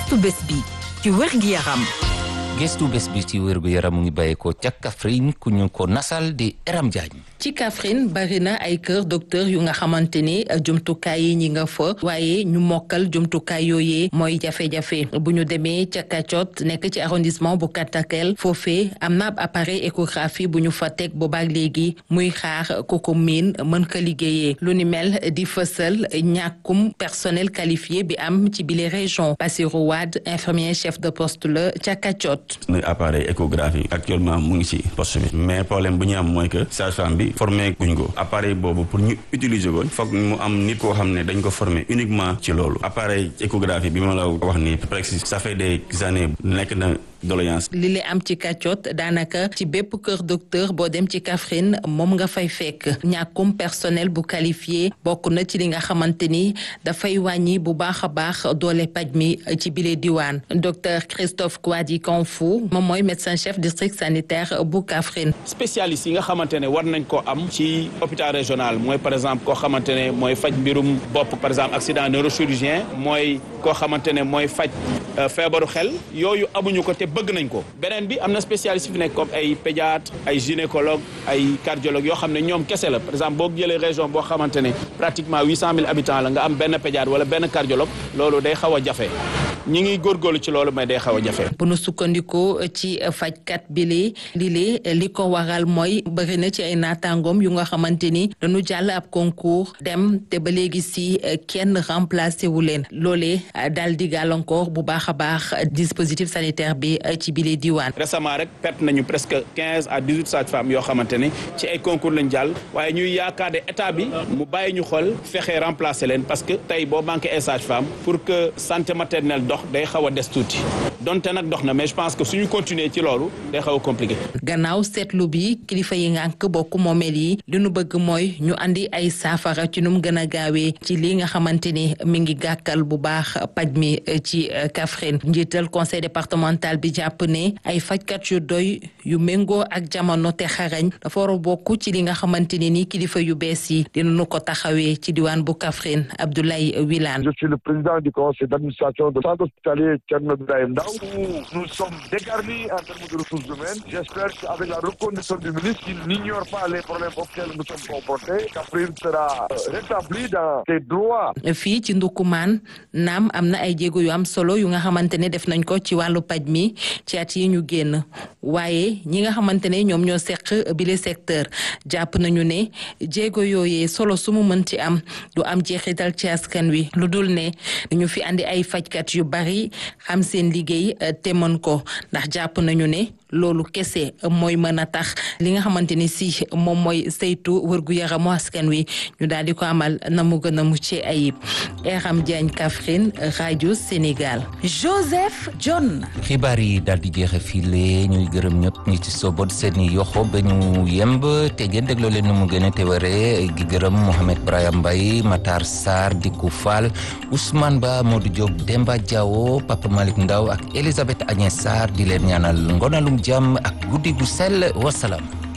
gëstu bés bi ci wér-gi yaram gëstu bés bi ci wérgu yaram mu ngi bàyyeekoo ca Kaffrine ku ñu ko nasal di Eram Diagne ci Kaffrine bari na ay kër docteur yu nga xamante ni jumtukaay yi ñi nga fa waaye ñu mokkal jumtukaay yooyee mooy jafe-jafe bu ñu demee ca Kacot nekk ci arrondissement bu Katakel foofee am na ab appareil échographie bu ñu fa teg boobaak léegi muy xaar ku ko miin mën ko liggéeyee lu ni mel di fësal ñàkkum personnel qualifié bi am ci bile région Bassirou Wade infirmier chef de poste la ca Kacot. na appareil échographie actuellement mu ngi ci poste bi mais problème bu ñu am mooy que sage-femme bi formé guñ ko appareil boobu pour ñu utiliser ko foog mu am nit koo xam ne dañ ko formé uniquement ci loolu appareil échographie bi ma la wax ni presque ça fait des années nekk na doléance li li am ci kàccoot daanaka ci bépp kër docteur boo dem ci Kaffrine moom nga fay fekk ñàkkum personnel bu qualifié bokk na ci li nga xamante ni dafay wàññi bu baax a baax doole paj mi ci bile diwaan docteur Christophe Kouadi Kanfou moom mooy médecin chef district sanitaire bu Kaffrine. spécialiste yi nga xamante ne war nañ ko am ci hôpital régional mooy par exemple koo xamante ne mooy faj mbirum bopp par exemple accident neurochirurgien mooy koo xamante ne mooy faj feebaru xel yooyu amuñu ko te bëgg nañ ko beneen bi am na spécialiste fi nekk comme ay pédiatre ay gynécologue ay cardiologue yoo xam ne ñoom kese la par exemple boo jëlee région boo xamante ne pratiquement huit cent mille habitants la nga am benn pédiatre wala benn cardiologue loolu day xaw a jafe ñi ngi góorgóorlu ci loolu mais day xaw a jafe. bu nu sukkandikoo ci fajkat bi li lii li ko waral mooy bëri na ci ay naataangoom yu nga xamante ni dañu jàll ab concours dem te ba léegi si kenn remplacé wu leen loolee daal di gàllankoor bu baax a baax dispositif sanitaire bi ci bile diwaan. récemment rek perte nañu presque quinze à dix huit sages-femmes yoo xamante ne ci ay concours lañ jàll waaye ñuy yaakaar ne état bi mu bàyyi ñu xool fexe remplacer leen parce que tey boo manqué ay sages-femmes pour que santé maternelle dox day xaw a des tuuti donte nag dox na mais je pense que suñu continuer ci loolu day xaw a compliqué. gannaaw seetlu bi kilifa yi ngànk bokk moomeel yi li nu bëgg mooy ñu andi ay saafara ci nu mu gën a gaawee ci li nga xamante ni mi ngi gàkkal bu baax paj mi ci Kaffrine njiital conseil départemental bi jàpp ne ay fajkat yu doy yu méngoo ak jamono te xarañ dafa war a bokk ci li nga xamante ne ni kilifa yu bees yi dinañu ko taxawee ci diwaan bu Kaffrine Abdoulaye Wilane. Je suis le président du conseil d'administration de centre hospitalier Thierno Birahim Ndao où nous sommes dégarnis en termes de ressources humaines. J'espère qu'avec la reconduction du ministre, il n'ignore pas les problèmes auxquels nous sommes confrontés. Kaffrine sera rétablie dans ses droits. fii ci Ndoukoumane naam am na ay jéego yu am solo yu nga xamante ne def nañ ko ci wàllu paj mi ci at yi ñu génn waaye ñi nga xamante ne ñoom ñoo seq bile secteur jàpp nañu ne jéego yooyee solo su mu mën ci am du am jeexital ci askan wi lu dul ne ñu fi andi ay fajkat yu bari xam seen liggéey te mën ko ndax jàpp nañu ne loolu kese mooy mën a tax li nga xamante ni si moom mooy saytu wërgu yaramu askan wi ñu daal di ko amal na mu gën a mucc ayib Eram Diagne Kaffrine rajo Sénégal. Joseph John. xibaar yi daal di jeexe file ñuy gërëm ñëpp ñi ci sobot seeni yoxo ba ñu yemb te ngeen dégloo leen nu mu gën a te waree gi gërëm Mohamed Brahim Mbaye Matar Sarr Dikou Fall Ousmane Ba Modou Diop Demba Diawo Papa Malick Ndaw ak Elisabeth Agnès Sarr di leen ñaanal ngonalum jàmm ak guddi gu sell wasalaam